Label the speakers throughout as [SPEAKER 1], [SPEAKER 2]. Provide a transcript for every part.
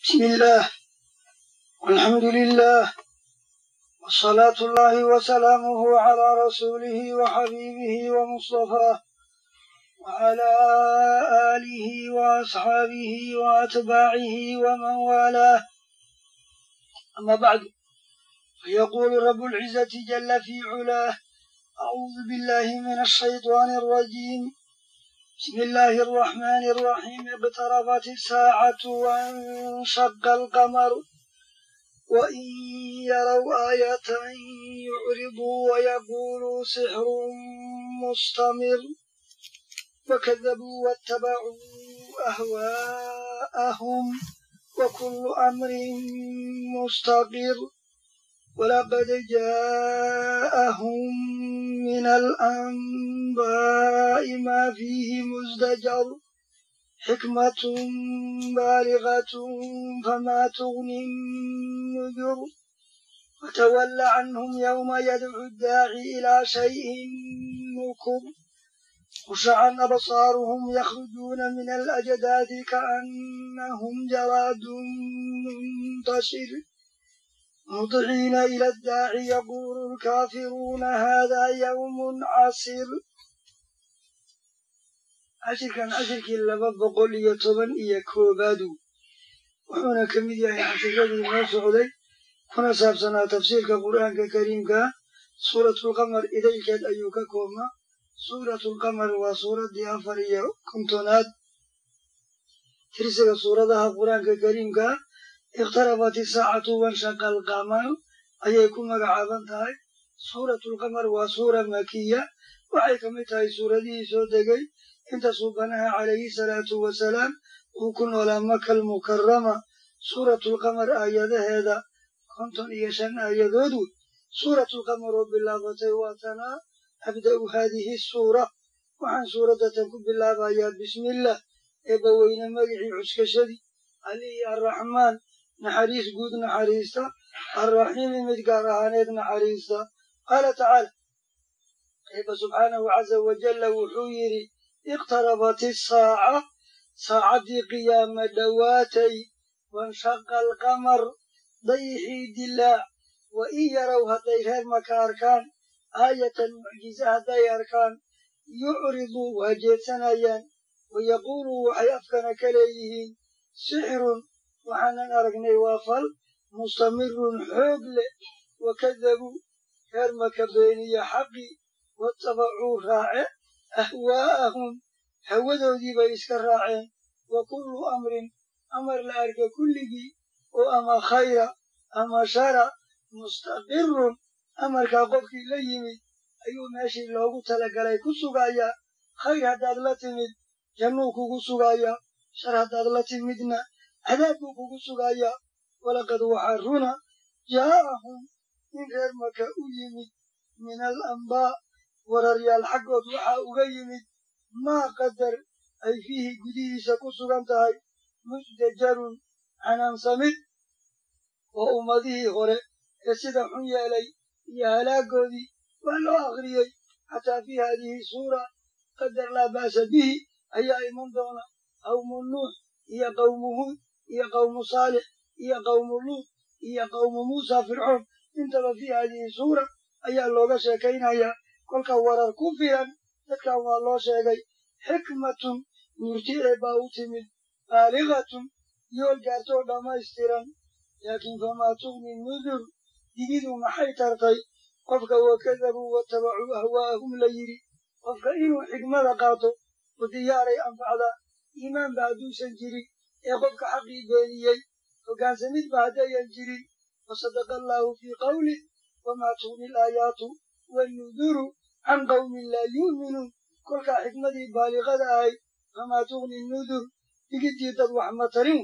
[SPEAKER 1] بسم الله والحمد لله والصلاة الله وسلامه على رسوله وحبيبه ومصطفاه وعلى آله وأصحابه وأتباعه ومن والاه أما بعد فيقول رب العزة جل في علاه أعوذ بالله من الشيطان الرجيم بسم الله الرحمن الرحيم اقتربت الساعة وانشق القمر وإن يروا آية يعرضوا ويقولوا سحر مستمر وكذبوا واتبعوا أهواءهم وكل أمر مستقر ولقد جاءهم من الأنباء ما فيه مزدجر حكمة بالغة فما تغني النذر وتول عنهم يوم يدعو الداعي إلى شيء نكر خشعا أبصارهم يخرجون من الأجداث كأنهم جراد منتشر مطعين إلى الداعي يقول الكافرون هذا يوم عسير cashirkan cashirkii laba boqol iyo toban iyo koobaadu wuxuuna ka mid yahay cashiradii noo socday kuna saabsanaa tafsiirka qur'aanka kariimka suuratulqamar idaylkeed ayuu ka koobnaa suuratulqamar waa suuraddii afar iyo kontonaad tirsiga suuradaha qur'aanka kariimka iqhtarabat isaacatu wanshaqa alqamar ayay ku magacaaban tahay suuratulqamar waa suura makiya waxay ka mid tahay suuradihii soo degay inta suubanaha calayhi salaatu wasalaam uu ku noolaa maka almukarama suuratulqamar aayadaheeda konton iyo shan aayadood wey suuratulqamar oo bilaabatay waa tanaa abda'u haadihi suura waxaan suuraddatan ku bilaabayaa bismillaah eebbaweyne magicii cuskashadii alihii arraxmaan naxariis guud naxariista arraxiimi mid gaar ahaaneed naxariista qaala tacaala eebba subxaanahu caza wajalla wuxuu yidhi iqtarabat isaaca saacaddii qiyaama dhowaatay wanshaqa alqamar dayixii dilaac wa in yarow hadday reer maka arkaan aayatan mucjize hadday arkaan yucriduu waa jeedsanayaan wayaquuluu waxay afkana ka leeyihiin sixirun waxaanan aragnay waa fal mustamirun xoog leh wakadabuu reer maka beeniya xaqii watabacuu raace ahwaa'ahum hawadoodii bay iska raaceen wa kullu amrin amar la arka kulligii oo ama khayra ama shara mustaqirun amarkaa qofkii la yimid ayuu meeshii loogu talagalay ku sugayaa khayr haddaad la timid jannuu kugu sugayaa shar haddaad la timidna cadaab buu kugu sugayaa walaqad waxaa runa jaa'ahum in reer maka u yimid min alambaa wararyaal xaggood waxaa uga yimid maa qadar ay fiihi gudihiisa ku sugan tahay musdajarun canaansamid oo ummadihii hore ee sida xun yeelay iyo halaagoodii waa loo akhriyey xataa fii haadihi suura qadar laa ba'sa bihi ayaa iman doona qawmu nuux iyo qawmu huud iyo qawmu saalix iyo qawmu luud iyo qawmu muusa fircoon intaba fii haadihi suura ayaa looga sheekaynayaa kolka warar ku filan dadkan waa loo sheegay xikmatun murti ee baa u timid baaligatun yool gaartoo dhammaystiran laakiin famaa tugni nudur digidu maxay tartay qofka wakadabuu watabacuu ahwaa'ahum la yidhi qofka inuu xigmada qaato u diyaaray anfacda iimaanba hadduusan jirin ee qofka xaqii beeniyey hoggaansamidba haddayan jirin wasadaqa allaahu fii qawlih wamaa tugni alaayaatu wannuduru can qawmin laa yu'minuun kolkaa xikmadii baaliqada ahayd famaa tugni nudur digiddii dad wax ma tarin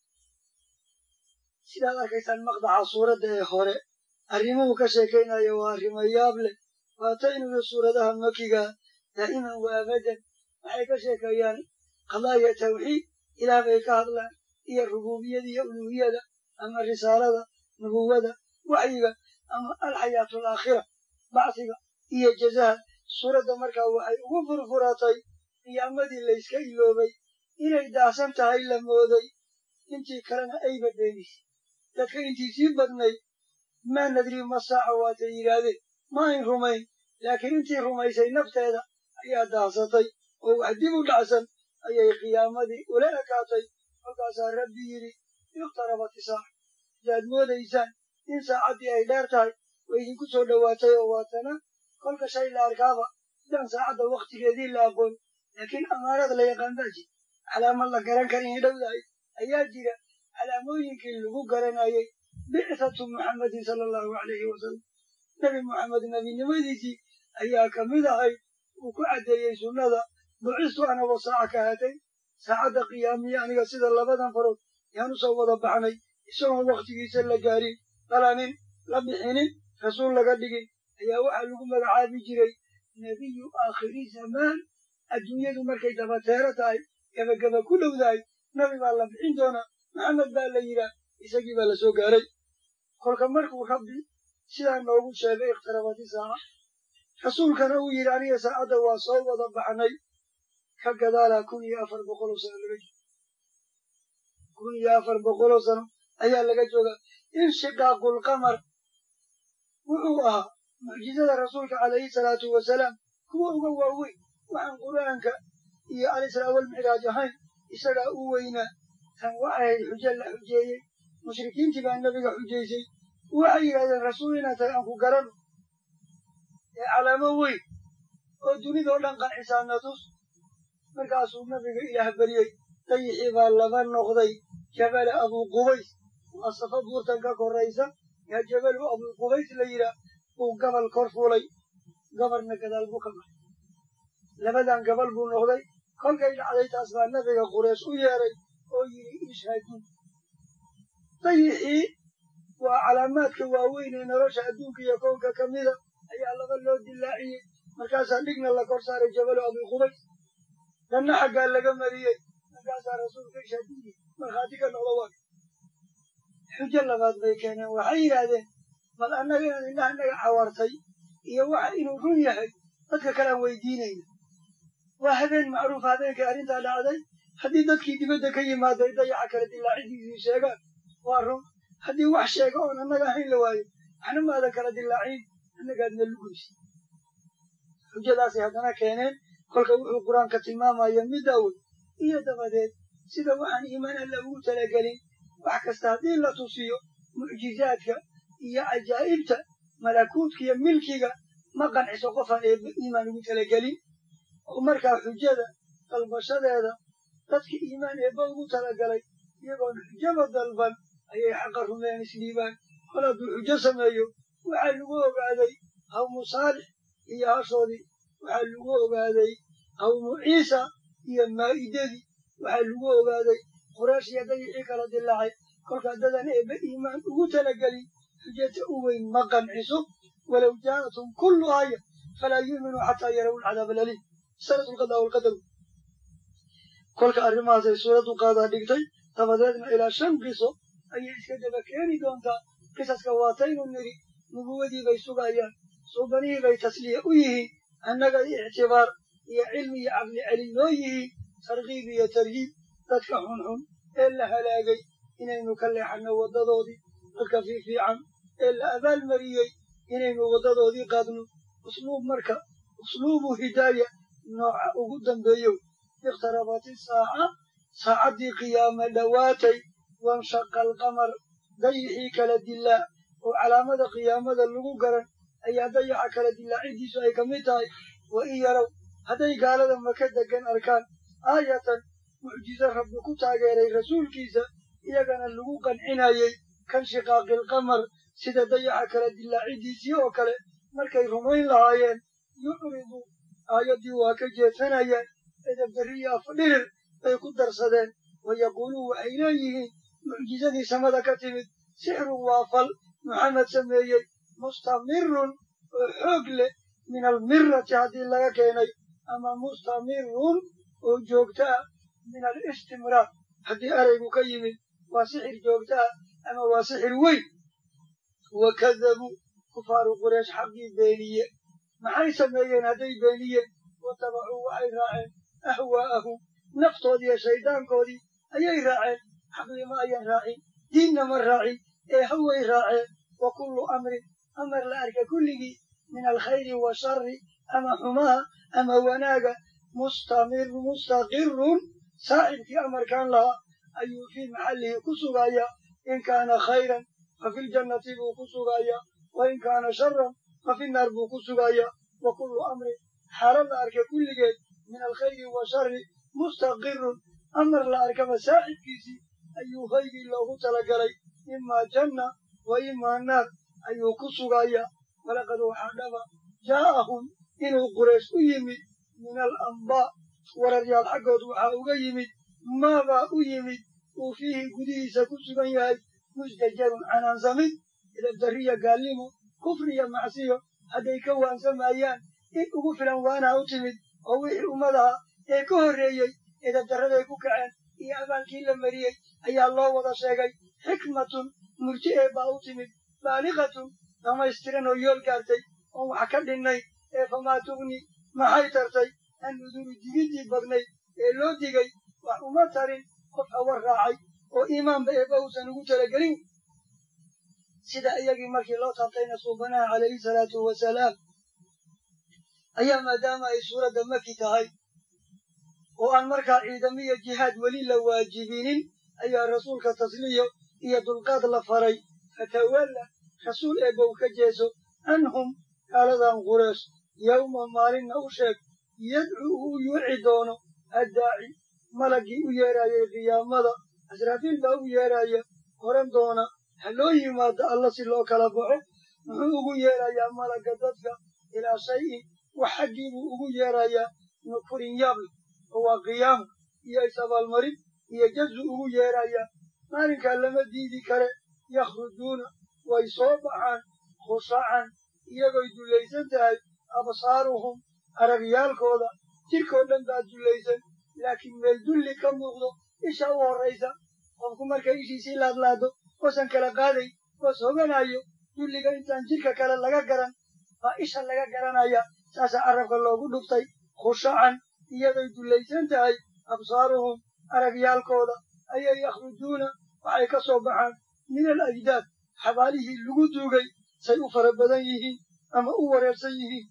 [SPEAKER 1] sidaad arkaysaan maqdaca suuradda ee hore arrimuhu ka sheekaynaya waa arrimo yaab leh waataynuga suuradaha makiga daa'iman wa abadan waxay ka sheekeeyaan qadaaya tawxiid ilaah bay ka hadlaan iyo rububiyada iyo uluuhiyada ama risaalada nubuwada waxyiga ama alxayaatu alaakhira bacsiga iyo jazaha suuradda markaa waxay ugu furfuratay qiyaamadii layska iloobay inay daahsan tahay la mooday intii kalena ayba beenisay dadka intii sii badnayd maa nadri ma saaca waatay yidhaahdeen ma ayn rumayn laakiin intii rumaysay nafteeda ayaa daahsatay oo wax dib u dhacsan ayay qiyaamadii ula ekaatay kolkaasaa rabbi yidhi iqtarabat isaaca hadaad moodaysaan in saacaddii ay dheer tahay way idinku soo dhowaatay oo waatana kolka shay la arkaaba dhan saacadda wakhtigeedii la aqoon laakiin amaarad la yaqaan baa jira calaamad la garan kara inay dhowdahay ayaa jira calaamooyinkii lagu garanayay bicthatu muxammadin sala allahu calayhi wasalam nebi moxamed nebinimadiisii ayaa ka mid ahay uu ku caddeeyey sunnada bucistu anagoo saaca ka hatay saacadda qiyaamiya aniga sida labadan farood yaan u soo wada baxnay isagoon wakhtigiisa la gaarin dhalanin la bixinin rasuul laga dhigin ayaa waxaa lagu magacaabi jiray nebiyu aakhiri zamaan adduunyadu markay dabateero tahay gebageba ku dhowdahay nabi baa la bixin doonaa maxamed baa la yidhaah isagii baa la soo gaaray kolka markuu rabbi sidaa noogu sheegay ikhtarabati saaca rasuulkana uu yidhi aniga saacadda waa soo wada baxnay ka gadaalaa kun iyo afar boqoloo sano laga jooga kun iyo afar boqoloo sano ayaa laga joogaa inshiqaaqulqamar wuxuu ahaa mucjizada rasuulka calayhi salaatu wasalaam kuwa uga waaweyn waxaan qur'aanka iyo alisraa walmicraaj ahayn isagaa u weynaa tan waxay ahayd xujo la xujeeyey mushrikiintii baa nabiga xujaysay waxay yidhahdeen rasuul inaad tahay aan ku garano ee calaamo weyn oo dunidao dhan qancisaana tus markaasuu nabiga ilaah baryey dayixii baa laba noqday jabala abuuqubays waa safa buurtan ka koraysa yaa jabalu abuuqubays la yidhaah uu gabal kor fuulay gabarna gadaal buu ka baxay labadan gabal buu noqday kolkay dhacday taas baa nabiga qureesh u yeeray oo yidhi ishhadu dayixii waa calaamaadka waaweyn ee nolosha adduunka iyo koonka ka mida ayaa laba loo dilaaciyey markaasaa dhigna la kor saaray jabalu abiqubays danna xaggaa laga mariyey markaasaa rasuulka ishhadiyi markhaati ka noqdo waa xujo labaad bay keeneen waxay yidhaahdeen bal annaga inaad indhaha naga cawartay iyo waxa inuu run yahay dadka kale aan weydiinayna waa habeen macruuf habeenkay arrintaa dhacday haddii dadkii dibadda ka yimaaday dayaxa kale dilaacidiisii sheegaan waa run haddii wax sheega oon annaga ahayn la waayo waxna maadan kala dilaacin annagaadna lugaysa xujadaasay haddana keeneen kolka wuxuu qur-aanka tilmaamaya midda wey iyo dabadeed sida waxaan iimaan alla ugu talagelin wax kasta haddii la tusiyo mucjizaadka iyo cajaa'ibta malakuudka iyo milkiga ma qanciso qofaan eeba iimaan ugu talagelin oo markaa xujada dalbashadeeda dadka iimaan eebba ugu talagalay iyagoon xujaba dalban ayay xaqa rumeen isdhiibaan kol hadduu xujo sameeyo waxaa lagu ogaaday qawmu saalix iyo hashoodii waxaa lagu ogaaday qawmu ciisa iyo maa'idadii waxaa lagu ogaaday quraysh iyo dayixii kala dilaacay kolkaa dadan eebba iimaan ugu talagelin xujata u weyn ma qanciso walow jaa'atum kullu aaya falaa yu'minuu xataa yaraw alcadaab alaliim sanatu lqadaa walqadar kolka arrimahaasay suuraddu qaadaa dhigtay dabadeedna ilaa shan qiso ayay iska daba keeni doontaa qisaska waataynu nidhi nubuwadii bay sugayaan suubanihii bay tasliya u yihiin annaga ictibaar iyo cilmi iyo caqli celin noo yihiin tarkiib iyo tarhiib dadka xunxun ee la halaagay inaynu ka leexanno waddadoodii dadka fiifiican ee la abaalmariyey inaynu waddadoodii qaadno usluub marka usluubu hidaaya nooca ugu dambeeyow ikhtarabati saaca saacaddii qiyaame dhowaatay wanshaqa alqamar dayixii kala dilaa oo calaamada qiyaamada lagu garan ayaa dayaxa kala dilaacidiisu ay ka mid tahay wa in yarow hadday gaalada maka degan arkaan aayatan mucjizo rabbi ku taageeray rasuulkiisa iyagana lagu qancinayey kan shiqaaqilqamar sida dayaxa kala dilaacidiisii oo kale markay rumayn lahaayeen yucridu aayaddii waa ka jeedsanayaan edabdariya afdhirir bay ku darsadeen wayaquuluun waxay leeyihiin mucjizadii samada ka timid sixrun waa fal maxamed sameeyey mustamirun oo xoog leh min almirati haddii laga keenay ama mustamirun oo joogto ah min alistimraar haddii eraygu ka yimid waa sixir joogto ah ama waa sixir weyn wakadabuu kufaaru quraysh xaqii beeniye maxay sameeyeen hadday beeniyeen watabacuu waxay raaceen ahwaa'ahum naftoodii iyo shayddaankoodii ayay raaceen xaqli ma ayan raacin diinna ma raacin ee haway raaceen wa kullu amrin amar la arka kulligii min alkhayri washari ama xumaha ama wanaaga mustamir mustaqirun saaxibkii amarkan lahaa ayuu fii maxallihi ku sugayaa in kaana khayran fa fi ljannati buu ku sugayaa wa in kaana sharan fa fi naar buu ku sugayaa wa kullu amrin xaalo la arka kulligeed min alkhayri washari mustaqirun amar la arkaba saaxibkiisii ayuu haygii loogu talagalay imaa janna wa imaa naar ayuu ku sugayaa walaqad waxaa dhaba jaa'ahum inuu quraysh u yimid min alambaa wararyaal xaggood waxaa uga yimid maabaa u yimid uu fiihi gudihiisa ku sugan yahay musdajarun canaansamid idabdariya gaalnimo kufriya macsiyo hadday ka waansamayaan in ugu filan waanaa u timid oo wixii ummadaha ee ka horreeyey idabdarraday ku kaceen iyo abaalkii la mariyey ayaa loo wada sheegay xikmatun murji ee baa u timid baaliqatun dhamaystiran oo yool gaartay oon wax ka dhinnayn ee famaa tugni maxay tartay an nuduru digiddii badnayd ee loo digay wax uma tarin qof hawa raacay oo iimaanba eebba uusan ugu talagelin sida iyagii markii loo taabtayna suubanaha calayhi salaatu wasalaam ayaa maadaama ay suuradda maki tahay oo aan markaa ciidamiyo jihaad weli la waajibinin ayaa rasuulka tasliyo iyo dulqaad la faray fatawalla rasuul eebbow ka jeeso anhum gaaladan qureesh yowma maalinna u sheeg yadcu uu yuuci doono addaaci malaggii u yeeraayay qiyaamada asraafiil baa u yeeraaya horan doona ha loo yimaado alla si loo kala baxo muxuu ugu yeerayaa malagga dadka ilaa shayin wax xaggii buu ugu yeerayaa nukurin yaable oo waa qiyaamo iyo is-abaalmarin iyo jazu ugu yeerayaa maalinkaa lama diidi kare yakhrujuuna way soo baxaan khushacan iyagoy dullaysan tahay absaaruhum aragyaalkooda jirkoo dhan baa dullaysan laakiin meel dulli ka muuqdo isha u horraysa qofku markay ishiisii laadlaado oosan kala qaaday oos hoganayo dulliga intaan jirka kale laga garan baa isha laga garanaya saasaa carabka loogu dhuftay khushacan iyadoy dullaysan tahay absaaruhum aragyaalkooda ayay yakhrujuuna waxay ka soo baxaan min al ajdaad xabaalihii lagu duugay say u fara badan yihiin ama u wareersan yihiin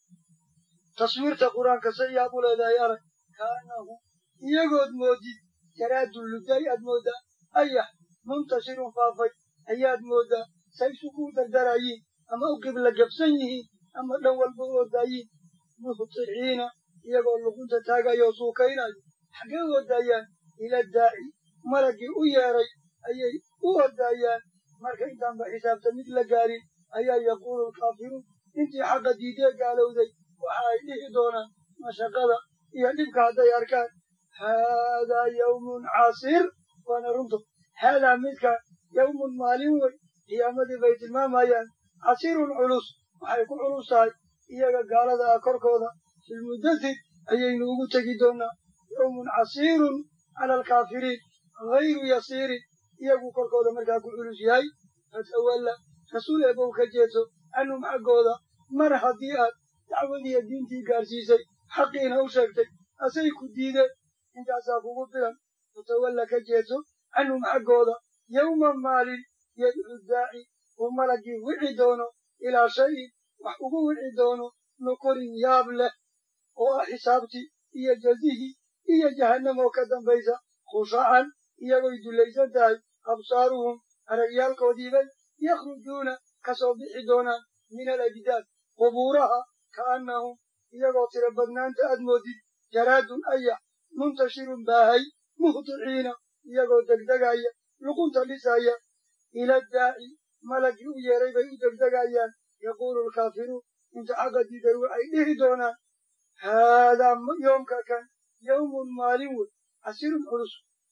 [SPEAKER 1] taswiirta qur-aanka say yaab u leedahay arag kaanahu iyagood moodid jaraadun luday aad mooddaa ayax muntashirun faafay ayaad mooddaa say isugu dardarayiin ama u qibla gabsan yihiin ama dhan walba u ordaayiin muhticiina iyagoo luqunta taagayo suukaynayo xaggee u ordaayaan ila daaci malaggii u yeedhay ayay u ordaayaan marka intaanba xisaabta mid la gaarin ayaa yaquulu alkaafiruun intii xaqa diidee gaalowday waxa ay dhihi doonaan mashaqada iyo dhibka hadday arkaan haadaa yawmun casiir waana runto haadaa midka yawmun maalin wey qiyaamadii bay tilmaamayaan casiirun culus waxay ku culus tahay iyaga gaalada ah korkooda filmudathir ayaynu ugu tegi doonaa yawmun casiirun cala alkaafiriin hayru yasiirin iyagu korkooda markaa ku culus yahay fatawalla rasuul eebow ka jeedso canhum xaggooda mar haddii aad dacwadiiyo diintii gaarsiisay xaqiina u sheegtay asay ku diideen intaasaa kugu filan fatawalla ka jeedso canhum xaggooda yowma maalin yadcu daaci uu malaggii wici doono ilaa shayin wax ugu wici doono nukurin yaab leh oo ah xisaabtii iyo jazihii iyo jahannamoo ka dambaysa khushacan iyagoy dullaysan tahay absaaruhum aragyaalkoodiibay yakhrujuuna ka soo bixi doonaan min alajdaad qubuuraha ka'annahum iyagoo tiro badnaanta aad moodid jaraadun ayax muntashirun baahay muhdiciina iyagoo degdegaya luqunta dhisaya ila daaci malaggii u yeeray bay u degdegayaan yaquulu alkaafiruun inta xagga diiday waxay dhihi doonaan haadaa yoomka kan yawmun maalin wey casirun culus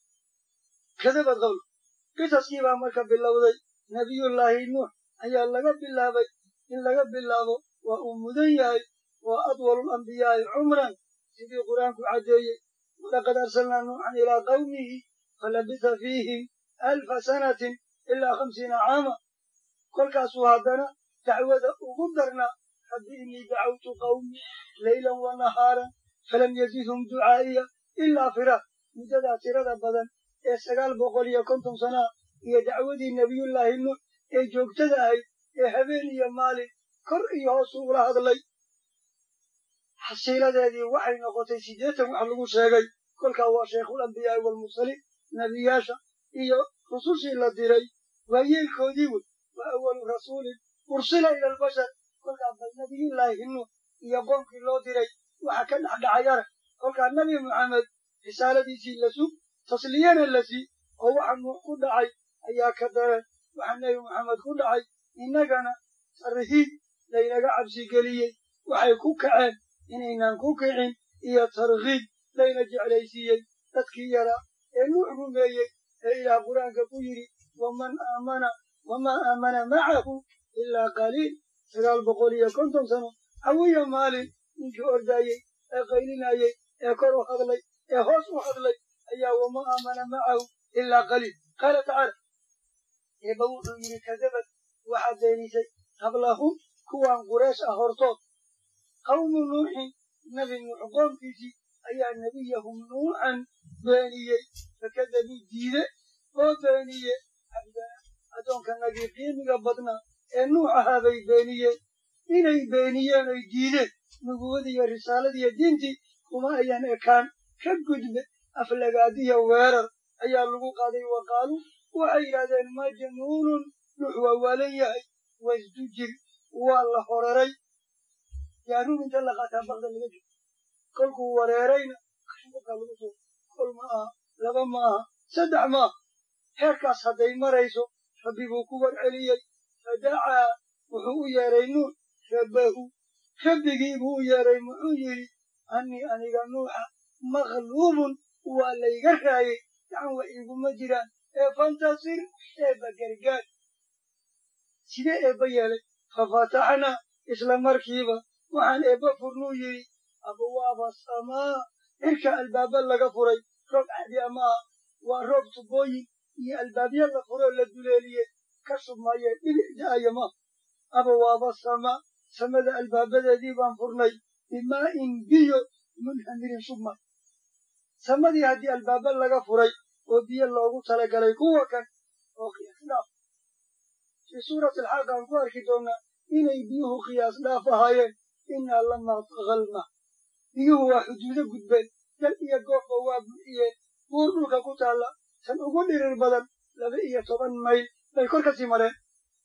[SPEAKER 1] kadabad qowl qisaskii baa marka bilowday nebiyullaahi nuux ayaa laga bilaabay in laga bilaabo waa uu mudan yahay waa adwalu lambiyaa'i cumran sidii qur-aanku caddeeyey walaqad arsalnaa nuuxan ilaa qawmihi falabitha fiihim alfa sanatin ilaa khamsiina caama kolkaasuu haddana dacwada ugu darnaa rabbi innii dacawtu qawmi laylan wa nahaaran falam yazidhum ducaa'iya ilaa firaaq muddadaa tirada badan ee sagaal boqol iyo konton sanaa iyo dacwadii nebiyullaahi nuux ee joogtada ahayd ee habeen iyo maalin kor iyo hoosu ula hadlay xasiiladeedii waxay noqotay siddeetan wax lagu sheegay kolkaa waa sheikhul ambiyaa'i waalmursaliin nebiyaasha iyo rusushii la diray waa yeelkoodii wey waa awalu rasuulin ursila ila albashar kolkaa bal nebiyullaahi nuux iyo qoomkii loo diray waxa ka dhexdhacay arag kolkaa nebi moxamed risaaladiisii la sug tasliyana la sii oo waxa nuux ku dhacay ayaa ka dareen waxa nebi moxamed ku dhacay innagana tarhiib laynaga cabsigeliyey waxay ku kaceen inaynan ku kicin iyo tarkiib layna jeclaysiiyey dadkii yaraa ee nuux rumeeyey ee ilaah qur-aanka ku yidhi waman aamana wamaa aamana macahu ilaa qaliil sagaal boqol iyo konton sano hawiya maalin ninkii ordaayey ee qaylinayey ee kor u hadlay ee hoos u hadlay ayaa wama aamana macahu ilaa qaliil qaala tacaala eeba wuxuu yidhi kadabad waxaad beenisay qablahum kuwaan qureesh ah hortood qawmu nuuxin nebi nuux qoomkiisii ayaa nebiyahum nuuxan beeniyey fakadabuu diide oo beeniye cabdana addoonkanagii qiimiga badnaa ee nuux ahaa bay beeniyeen inay beeniyeen oy diideen nubuwadiiyo risaaladiiyo diintii kuma ayan ekaan ka gudbe aflagaadiya weerar ayaa lagu qaaday wa qaaluu waxay yidhahdeen majnuunun nuux waa waalan yahay wasdujir waa la horeray yaaruun inta la qaataa bakda laga jiro kolkuu wareerayna kashubukaa lagu soo kol ma aha laba ma aha saddex ma aha heerkaas hadday marayso rabbi buu ku warceliyey fadacaa wuxuu u yeedhay nuux rabbahu rabbigii buu u yeedhay muxuu yidhi annii aniga nuuxa maqluubun waa layga raayey gacan wax iguma jiraan ee fantasir eebba gargaar sidee eebba yeelay fafataxnaa isla markiiba waxaan eebba furnuu yidhi abwaaba samaa cirka albaaba laga furay roob caadi amaaha waa roob tubooyin iyo albaabya la furoo la duleeliyey ka shubmaye dhibic da'aya maaha abwaaba samaa samada albaabadeedii baan furnay bimaa'in biyo munhamirin shubmay samadii haddii albaaba laga furay oo biyo loogu talagalay kuwa kan oo qiyaas dhaaf fii suurati alxaaq aan ku arki doonnaa inay biyuhu qiyaas dhaaf ahaayeen innaa lamaa taqalma biyuhu waa xuduudo gudbeen dal iyo goobba waa buuxiyeen buur dhulka ku taalla tan ugu dhirir badan laba iyo toban mayl bay kor ka sii mareen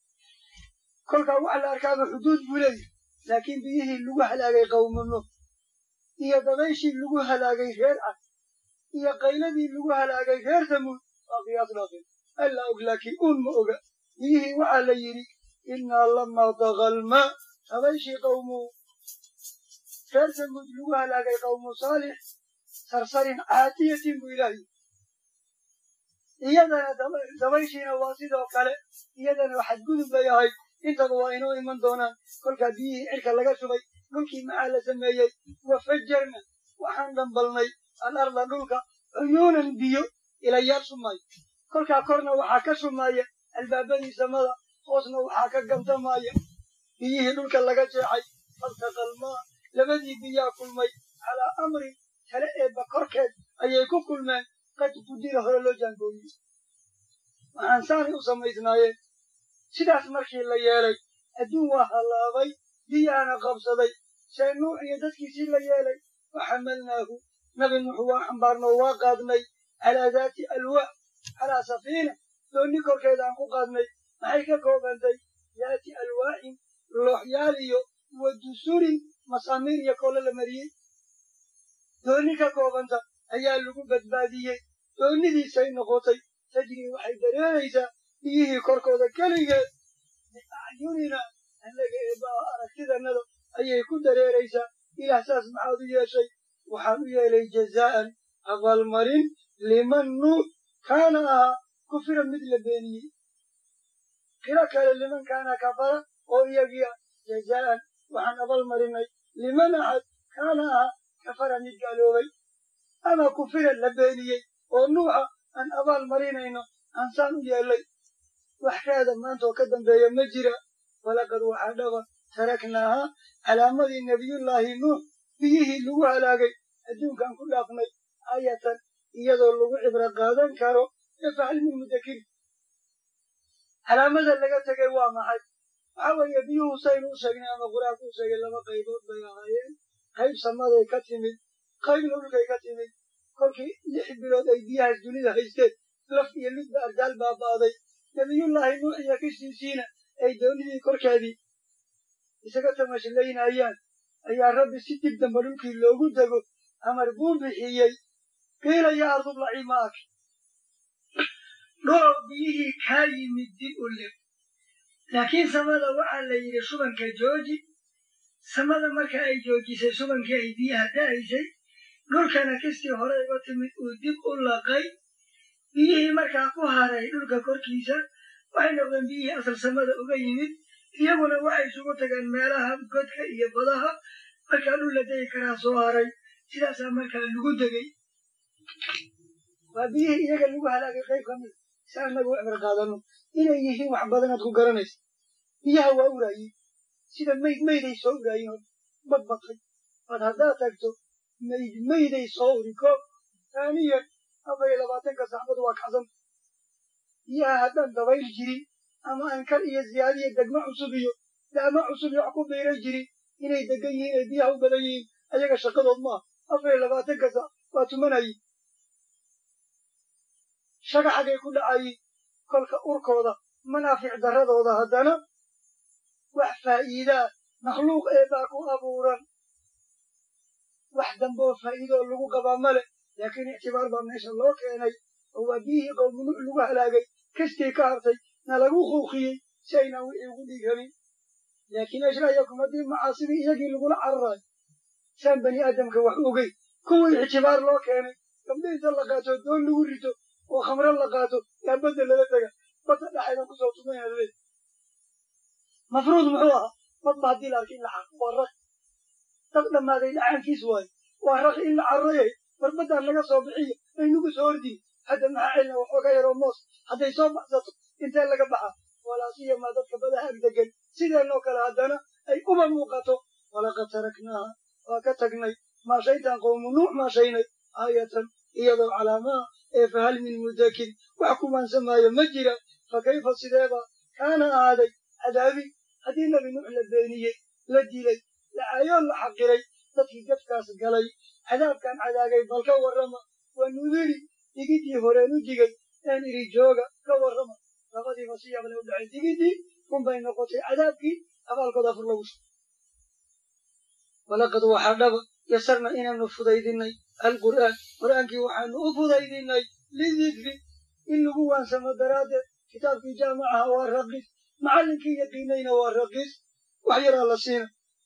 [SPEAKER 1] kolkaa waxa la arkaaba xuduud buu leeyahy laakiin biyihii lagu halaagay qawmuno iyo dabayshii lagu halaagay reer cad iyo qayladii lagu halaagay reer tamuud waa qiyaas dhaafeen alla og laakiin uun ma oga biyihii waxaa la yidhi innaa lamaa dagalmaa dabayshii qawmu reer tamuud lagu halaagay qawmu saalix sarsarin caatiyatin buu ilaahi iyadana dabayshiina waa sidoo kale iyadana xadgudub bay ahayd intaba waa inoo iman doonaan kolkaa biyihii cirka laga shubay dhulkii maxaa la sameeyey wafajarna waxaan dhambalnay alarda dhulka cuyuunan biyo ilayaal shumaayo kolkaa korna waxaa ka shumaaya albaabadii samada hoosna waxaa ka gabdamaaya biyihii dhulka laga jeexay faltaqalmaa labadii biyaa kulmay calaa amrin tale eebba korkeed ayay ku kulmeen qad qudira hore loo jaangooyey waxaan saanay u samaysnaayeen sidaas markii la yeelay adduun waa hallaabay biyaana qabsaday see nuux iyo dadkiisii la yeelay faxamalnaahu nabi nuux waa xambaarnoo waa qaadnay calaa daati alwaax calaa safiina doonni korkeeda aan ku qaadnay maxay ka koobantay daati alwaaxin looxyaal iyo wa dusurin masaamiir iyo koolo la mariyey doonni ka koobanta ayaa lagu badbaadiyey doonnidiisay noqotay tajrii waxay dareeraysaa biyihii korkooda keligeed biacyunina annaga eebbaa aragtidannada ayay ku dareeraysaa ilaah saas maxaad u yeeshay waxaan u yeelay jazaa'an abaalmarin liman nuux kaana ahaa kufira mid la beeniyey qiro kale liman kaana kafara oo iyagiia jazaa'an waxaan abaalmarinay liman axad kaana ahaa kafara mid gaaloobay ama kufira la beeniyey oo nuuxa aan abaal marinayno aansaan u yeellay wax raada maanta oo ka dambeeya ma jira walaqad waxaa dhaba taraknaahaa calaamadii nebiyullaahi nuux biyihii lagu halaagay adduunkaan ku dhaafnay aayatan iyadoo lagu cibro qaadan karo efahal min mudakiri calaamada laga tegay waa maxay waxa weeye biyuhu saynu u sheegnay ama qur-aanku u sheegay laba qaybood bay ahaayeen qayb samaday ka timid qaybna dhulkay ka timid kolkii lix bilood ay biyahaas dunida haysteen laf iyo lidba ardaal baaba'day nabiyullaahi nuux iyo kishiisiina ay doonidii korkeedii isaga tamashlaynayaan ayaa rabbi si dib damba dhulkii loogu dego amar buu bixiyey qiila yaa ardublaci maaki dhoo biyihii kaa yimid dib u leb laakiin samada waxaa la yidhi shubanka jooji samada marka ay joojisay shubankii ay biyaha da'aysay dhulkana kistii hore uga timid uu dib u laqay biyihii markaa ku haray dhulka korkiisa waxay noqdeen biyihii asal samada uga yimid iyaguna waxay isugu tageen meelaha godka iyo badaha markaa dhul la degi karaa soo haray sidaasaa markaa lagu degay waa biyihii iyaga lagu halaagay qayb ka mida si annagu cibr qaadano inay yihiin wax badanaad ku garanaysa biyaha waa uraayin sida mayd mayday soo uraayin oo badbatay bad haddaad tagto mayd mayday soo uri ko taaniyan afar iyo labaatanka saxbadu waa kacsan biyaha haddaan dabayl jirin ama ankar iyo ziyaadiya degmo cusub iyo daama cusub iyo wax ku biiray jirin inay degan yihiin ay biyaha u badan yihiin ayaga shaqadood maaha afar iyo labaatanka sax waa tumanayin shagaxagay ku dhacayin kolka urkooda manaafic darradooda haddana wax faa'iidaa makhluuq eebaa ku abuuran wax damboo faa'iidoo lagu qabaa male laakiin ictibaar baa meesha loo keenay oo waa biyihii qowmunuuc lagu halaagay kastii ka hartay na lagu quuqiyey si aynaan wixii ugu dhiiganin laakiin ashrayakum haddii macaasidii iyagii lagula cararayo saan bani aadamka wax ogey kuwii ictibaar loo keenay gabdho inta la qaato doon lagu rito oo khamro la qaato yaa badda lala tega badda dhexaydan kusoo tumayna laleey mafruud muxuu ahaa badba haddii la arkay in la xaqo waa raq dad dhammaaday dhacaankiis waayo waa raq in la carrayay war baddaan laga soo bixiyo aynugu soo ordin hadda maxaa celina waxooga yaroo moos hadday soo baxsato intee laga baxa walaasiyamaa dadka badaha ag degan sideenoo kale haddana ay uba muuqato walaqad taraknaaha waa ka tagnay maashaytaan qowmu nuux maashaynay aayatan iyadoo calaamaha ee fahal min mudakin wax kumaansamaayo ma jira fa kayfa sideeba kaana ahaaday cadaabi haddii nebi nuux la beeniyey la dilay la caayoon la xaqiray dadkii gafkaas galay cadaabkan cadaagay bal ka warrama waa nudiri digidii horeen u digay een iri jooga ka warrama labadiiba si yable u dhacay digidii unbay noqotay cadaabkii abaalkooda afur lagu shugo walaqad waxaa dhaba yasarna inaanu fudaydinay alqur'aan qur'aankii waxaanu u fudaydinay lidikri in lagu waansamo daraaddeed kitaabkii jaamacaha waa raqiis macallinkii yaqiinayna waa raqiis wax yaraa la siina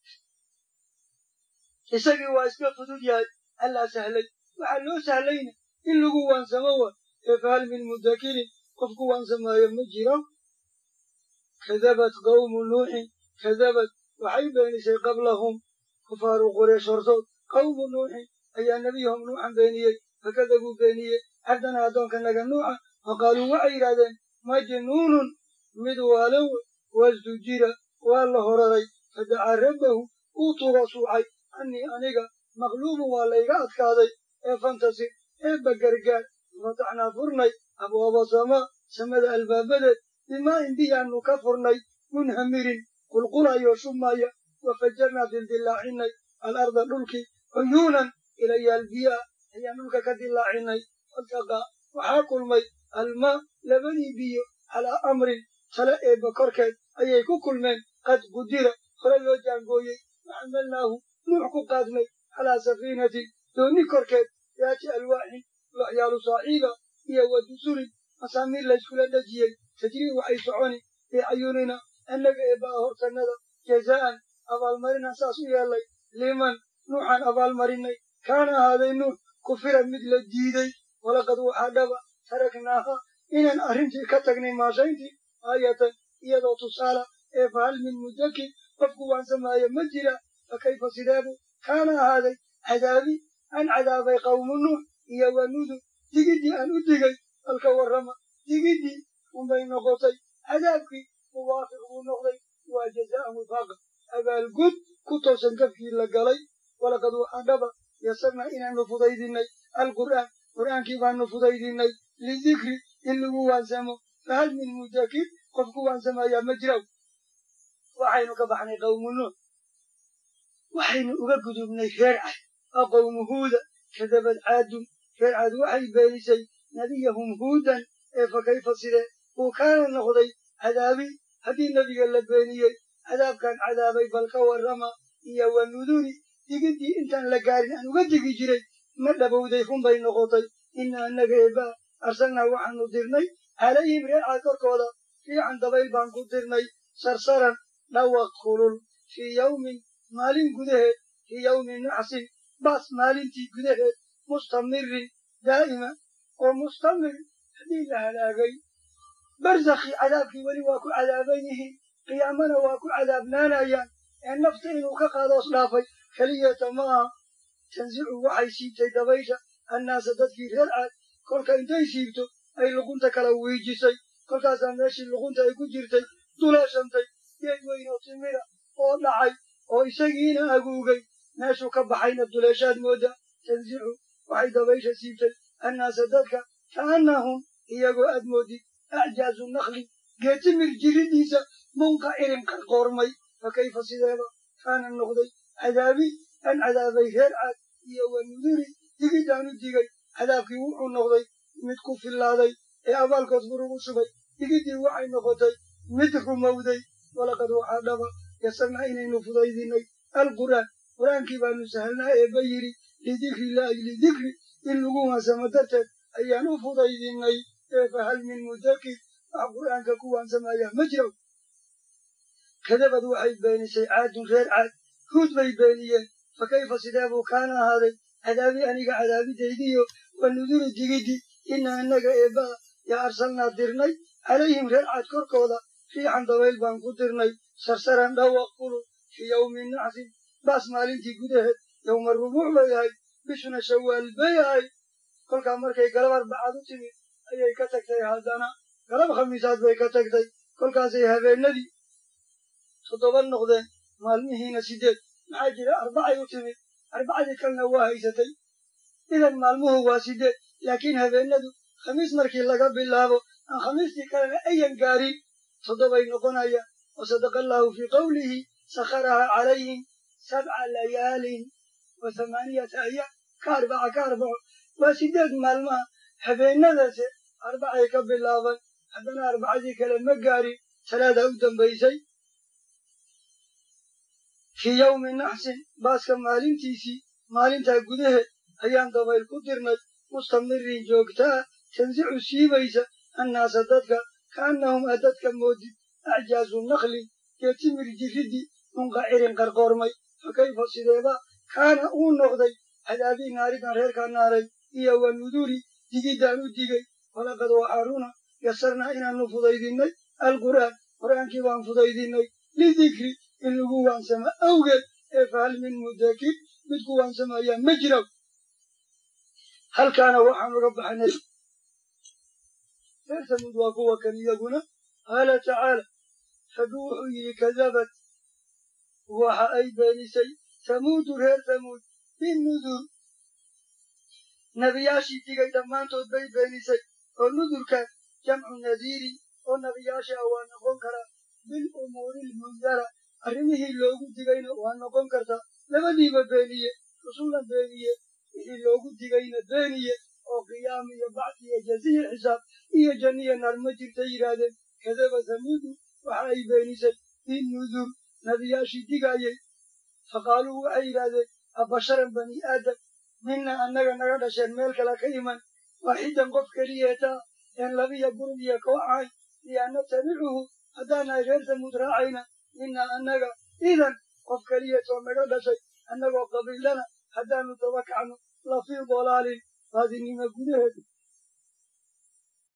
[SPEAKER 1] isagii waa iska fudud yahay allaa sahlay waxaa loo sahlayna in lagu waansamo wa ee fahal min mudakirin qofku waansamaayo ma jiro kadabat qawmu nuuxin kadabad waxay beenisay qablahum kufaaru qureesh hortood qawmu nuuxin ayaa nebiyahum nuuxan beeniyey fakadabuu beeniyey cabdana addoonka naga nuuxa wa qaaluu waxay yidhahdeen majnuunun mid waalow wasdujira waa la horaray fadacaa rabbahu uu tuga suuxay annii aniga maqluubun waa layga adkaaday ee fantasir eebba gargaar fataxnaa furnay abwaaba samaa samada albaabadeed bimaa'in biyaannu ka furnay munhamirin qulqulayoo shumaya wafajarnaa dildillaacinay alarda dhulkii cuyuunan ilayaal biyaa ayaan dhulka ka dillaacinay faltaqaa waxaa kulmay almaa labadii biyo calaa amrin tale eebba korkeed ayay ku kulmeen qad qudira hore loo jaangooyey waxamalnaahu nuux ku qaadnay calaa safiinatin doonni korkeed daati alwaaxin waxyaalu saaxiiba iyo wa dusurin masaamiir layskula dhejiyey tajrii waxay soconi biacyunina annaga eebba'a hortannada jazaa'an abaalmarinaan saas u yeellay liman nuuxaan abaalmarinay kaana ahaaday nuux kufira mid la diiday walaqad waxaa dhaba taraknaaha inaan arrintii ka tagnay maashayntii aayatan iyadoo tusaala ee fahal min mudakin qofku waansamaayo ma jira fa kayfa sideebu kaana ahaaday cadaabi aan cadaabay qawmu nuux iyo wa nudur digiddii aan u digay balka warrama digiddii unbay noqotay cadaabkii muwaafiq buu noqday waa jazaa'an wifaaqa abaalgud ku toosan gafkii la galay walaqad waxaa dhaba yasarnaa inaanu fudaydinay alqur'aan qur'aankii baanu fudaydinay lidikri in lagu waansamo fahal min mudakir qof ku waansamayaa ma jiraw waxaynu ka baxnay qawmu nuux waxaynu uga gudubnay reer cad waa qowmu huuda kadabad caadun reer cad waxay beenisay nebiyahum huudan ee fa kayfa sidee uu kaana noqday cadaabi haddii nebiga la beeniyey cadaabkan cadaabay bal ka warrama iyo wa nuduri digiddii intaan la gaarin aan uga digi jiray ma dhabowday run bay noqotay ina annaga eebaa arsalnaa waxaanu dirnay calayhim reer cad korkooda fiican dabayl baan ku dirnay sarsaran dhawaq kulul fii yawmin maalin gudaheed fii yawmi naxsin baas maalintii gudaheed mustamirin daa'ima oo mustamir haddii la halaagay barzakii cadaabkii weli waa ku cadaaban yihiin qiyaamana waa ku cadaabnaanayaan ee nafta inuu ka qaadoos dhaafay keliyata ma aha tansicu waxay siibtay dabaysha annaasa dadkii reer caad kolka intay siibto ay luqunta kala wiijisay kolkaasaa meeshii luqunta ay ku jirtay duleeshantay geed weyn oo timida oo dhacay oo isagiina aguugay meeshuu ka baxayna duleeshaad mooda tansicu waxay dabaysha siibtay annaasa dadka kaannahum iyagoo aad moodid acjaazu nakli geetimir jiridiisa munqacirin qarqoormay fa kayfa sideeba kaana noqday cadaabi an cadaabay reer caad iyo wa nuduri digidaan u digay cadaabkii wuxuu noqday mid ku fillaaday ee abaalkood burugu shubay digiddii waxay noqotay mid rumowday walaqad waxaa dhaba yasarnaa inaynu fudaydinay alqur'aan qur'aankii baanu sahalnaa eebba yidhi lidikri illaahi lidikri in lagu waansamo darteed ayaan u fudaydinay ee fahal min mudakir wax qur'aanka ku waansamaya ma jiro kadabad waxay beenisay caadun reer caad huud bay beeniyeen fa kayfa sidee buu kaana ahaaday cadaabi aniga cadaabidaydiyo wa nuduri digiddi ina annaga eebbaa yaa arsalnaa dirnay calayhim reer caad korkooda riixan dabayl baan ku dirnay sarsaran dhawaq kulul fii yawmi naxsin baas maalintii gudaheed yowma rubuuc bay ahayd bishuna shawaal bay ahayd kolkaa markay galab arbacad u timid ayay ka tagtay haddana galab khamiisaad bay ka tagtay kolkaasay habeennadii toddoba noqdeen maalmihiina sideed maxaa jira arbacay u timid arbacadii kalena waa haysatay idan maalmuhu waa sideed laakiin habeennadu khamiis markii laga bilaabo aan khamiistii kalena ayan gaarin toddobay noqonayaan wa sadaqa allaahu fii qowlihi sakharaha calayhim sabca layaalin wa hamaaniyata ayaam ka arbaca ka arbaco waa sideed maalmaha habeennadase arbacay ka bilaaban haddana arbacadii kale ma gaarin salaadaa u dambaysay fii yawmi naxsin baaska maalintiisii maalintaa gudaheed ayaan dabayl ku dirnay mustamirin joogtaa tansicu siibaysa annaasa dadka kaannahum a dadka moodid acjaazu naklin geetimir jirriddii munqacirin qarqoormay fa kayfa sideeba kaana uu noqday cadaabii naaridan reerkaa naaray iyo wa nuduri digiddaan u digay walaqad waxaaruna yasarnaa inaannu fudaydinay alqur'aan qur'aankii baan fudaydinay lidikri in lagu waansamo awgeed ee fahal min mudakir mid ku waansamayaa ma jiro halkaana waxaan uga baxnay reer samuud waa kuwa kan iyaguna qaala tacaala rabbi wuxuu yidhi kadabad waxa ay beenisay samuudu reer samuud binnudur nebiyaashii digay dhammaantood bay beenisay oo nudurkan jamcu nadiiri oo nebiyaasha ah waa noqon karaa bilumuuri lmundara arrimihii loogu digayna waa noqon kartaa labadiiba beeniye rusulna beeniye wixii loogu digayna beeniye oo qiyaam iyo bacdi iyo jaziya xisaab iyo janniya naar ma jirta yidhaahdeen kadaba samuudu waxa ay beenisay binnudur nebiyaashii digaayay faqaaluu waxay yidhaahdeen abasharan bani aadam mina annaga naga dhasheen meel kale ka iman waaxidan qof keliyeetaa een labiya gurub iyo koox ahayn lianna tabicuhu haddaanahay reer samuud raacayna mina annaga idan qof keliyatoo naga dhashay annagoo qabiilana haddaanu daba kacno lafii dalaalin baadinimo gudaheed